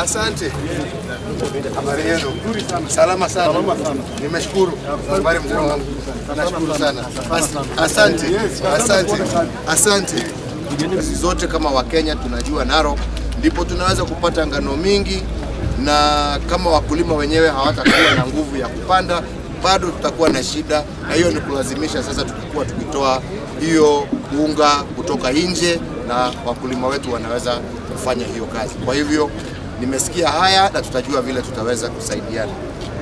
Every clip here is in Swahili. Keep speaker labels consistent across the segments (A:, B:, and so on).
A: Asante. Habari yenu? Salama sana. Nimeshukuru. Habari mzee wangu. Nashukuru sana. As- Asante. Asante. Asante. Sisi zote kama Wakenya tunajua Narok ndipo tunaweza kupata ngano mingi, na kama wakulima wenyewe hawatakuwa na nguvu ya kupanda, bado tutakuwa na shida, na hiyo ni kulazimisha sasa tukikuwa tukitoa hiyo unga kutoka nje, na wakulima wetu wanaweza kufanya hiyo kazi. Kwa hivyo nimesikia haya na tutajua vile tutaweza kusaidiana.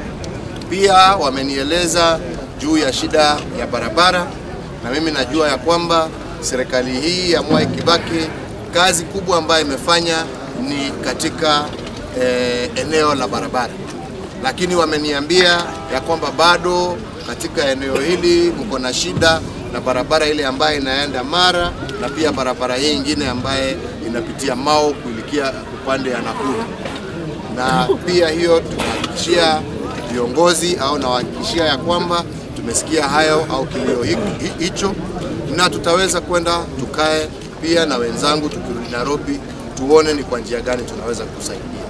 A: Pia wamenieleza juu ya shida ya barabara, na mimi najua ya kwamba serikali hii ya Mwai Kibaki kazi kubwa ambayo imefanya ni katika eh, eneo la barabara, lakini wameniambia ya kwamba bado katika eneo hili mko na shida na barabara ile ambayo inaenda Mara na pia barabara hii ingine ambaye inapitia Mau kuelekea upande ya Nakuru na pia hiyo tunahakikishia viongozi au nawahakikishia ya kwamba tumesikia hayo au kilio hi- hi- hicho, na tutaweza kwenda tukae pia na wenzangu tukirudi Nairobi, tuone ni kwa njia gani tunaweza kusaidia.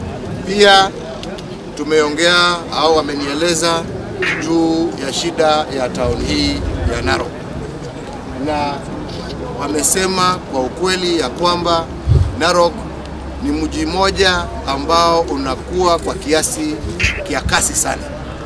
A: Pia tumeongea au wamenieleza juu ya shida ya tauni hii ya Narok na wamesema kwa ukweli ya kwamba Narok ni mji mmoja ambao unakuwa kwa kiasi kia kasi sana,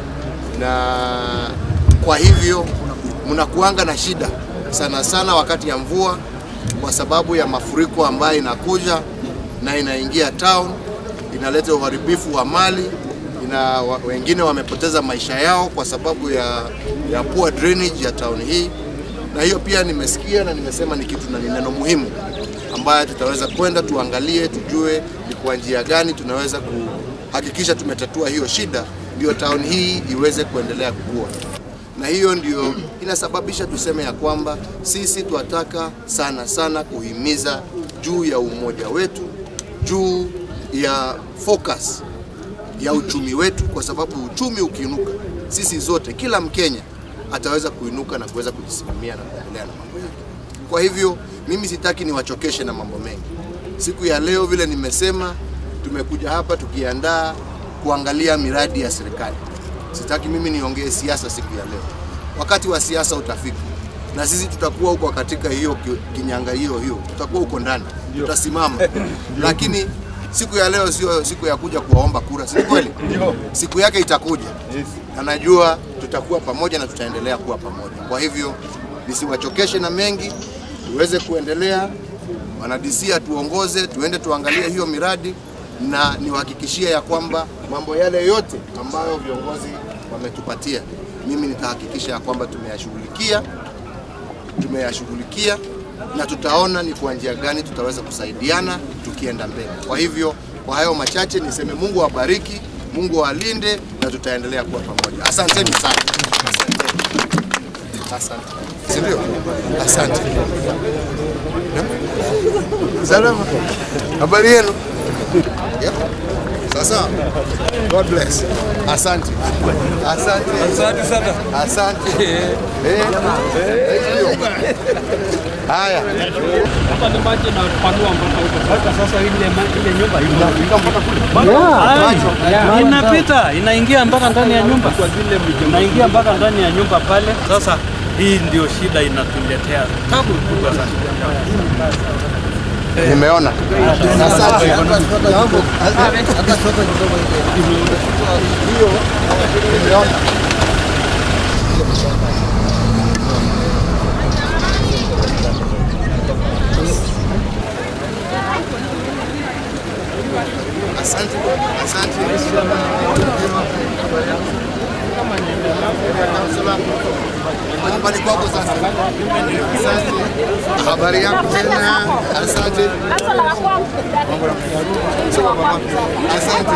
A: na kwa hivyo mnakuanga na shida sana sana wakati ya mvua, kwa sababu ya mafuriko ambayo inakuja na inaingia town, inaleta uharibifu wa mali ina, wa, wengine wamepoteza maisha yao kwa sababu ya, ya poor drainage ya town hii na hiyo pia nimesikia na nimesema ni kitu na ni neno muhimu ambayo tutaweza kwenda tuangalie, tujue ni kwa njia gani tunaweza kuhakikisha tumetatua hiyo shida, ndio town hii iweze kuendelea kukua. Na hiyo ndio inasababisha tuseme ya kwamba sisi tunataka sana sana kuhimiza juu ya umoja wetu, juu ya focus ya uchumi wetu, kwa sababu uchumi ukiinuka, sisi zote, kila Mkenya ataweza kuinuka na kuweza kujisimamia na kuendelea na mambo yake. Kwa hivyo mimi sitaki niwachokeshe na mambo mengi. Siku ya leo vile nimesema, tumekuja hapa tukiandaa kuangalia miradi ya serikali. Sitaki mimi niongee siasa siku ya leo. Wakati wa siasa utafika na sisi tutakuwa huko katika hiyo ki- kinyanga hiyo hiyo, tutakuwa huko ndani, tutasimama. Lakini siku ya leo sio siku ya kuja kuwaomba kura, si kweli? Siku yake itakuja na najua tutakuwa pamoja na tutaendelea kuwa pamoja. Kwa hivyo nisiwachokeshe na mengi, tuweze kuendelea. Wanadisia tuongoze, tuende tuangalie hiyo miradi, na niwahakikishie ya kwamba mambo yale yote ambayo viongozi wametupatia, mimi nitahakikisha ya kwamba tumeyashughulikia tumeyashughulikia na tutaona ni kwa njia gani tutaweza kusaidiana tukienda mbele. Kwa hivyo, kwa hayo machache niseme Mungu awabariki, Mungu awalinde na tutaendelea kuwa pamoja. Asanteni sana. Asanteni. Asante. Si ndio? Asante. Salama. Habari yenu? Yep. Sasa. God bless. Asante. Asante.
B: Asante sana.
A: Asante. Eh. Thank you. Haya.
C: Hapa ni maji na panua mpaka huko. Sasa sasa ile ma- ile nyumba inafika mpaka kule. Inapita, inaingia mpaka ndani ya nyumba. Inaingia mpaka ndani ya nyumba pale. Sasa hii ndio shida inatuletea tabu kubwa sana.
A: Nimeona. Asante. Hiyo nimeona. Asante. Asante. Nyumbani kwako sasa. Asante. Habari yako tena. Asante. Asante.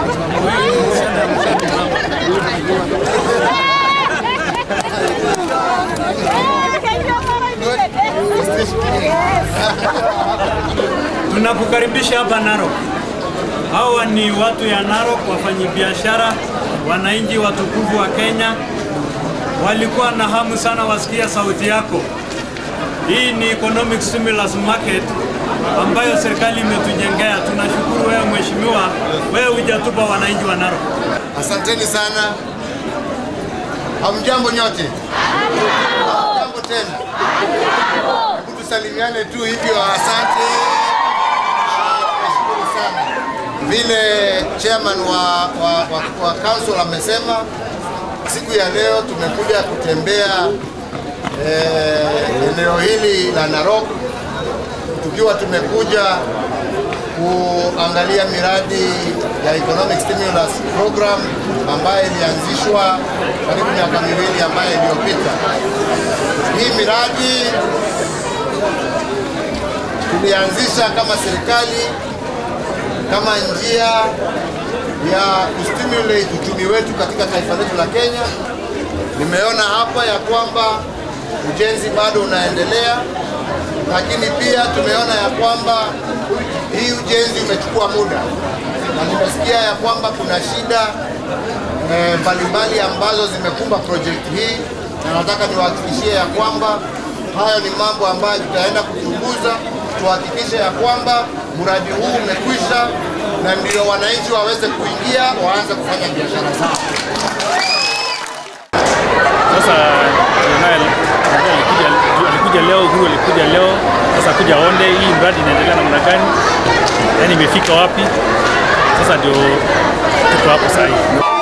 C: Tunakukaribisha hapa Narok. Hawa ni watu ya Narok, wafanyabiashara, wananchi watukufu wa Kenya. Walikuwa na hamu sana wasikia sauti yako. Hii ni economic stimulus market ambayo serikali imetujengea. Tunashukuru wewe mheshimiwa, wewe
B: hotuba wananchi wa Narok.
A: Asanteni sana. Hamjambo nyote? Hamjambo tena. Hebu tusalimiane tu hivyo. Asante. Ah, Tunashukuru sana. Vile chairman wa, wa, wa, wa council amesema, siku ya leo tumekuja kutembea eh, eneo hili la Narok tukiwa tumekuja kuangalia miradi ya economic stimulus program ambayo ilianzishwa karibu miaka miwili ambayo iliyopita. Hii miradi tulianzisha kama serikali kama njia ya kustimulate uchumi wetu katika taifa letu la Kenya. Nimeona hapa ya kwamba ujenzi bado unaendelea, lakini pia tumeona ya kwamba hii ujenzi umechukua muda, na nimesikia ya kwamba kuna shida eh, mbalimbali ambazo zimekumba project hii, na nataka niwahakikishie ya kwamba hayo ni mambo ambayo tutaenda kuchunguza, tuhakikishe ya kwamba mradi huu umekwisha na ndio wananchi waweze kuingia waanze kufanya biashara zao.
D: Sasa naye alikuja alikuja leo, huyu alikuja leo, sasa kuja onde hii mradi inaendelea namna gani, yaani imefika wapi? Sasa ndio tuko hapo sasa hivi.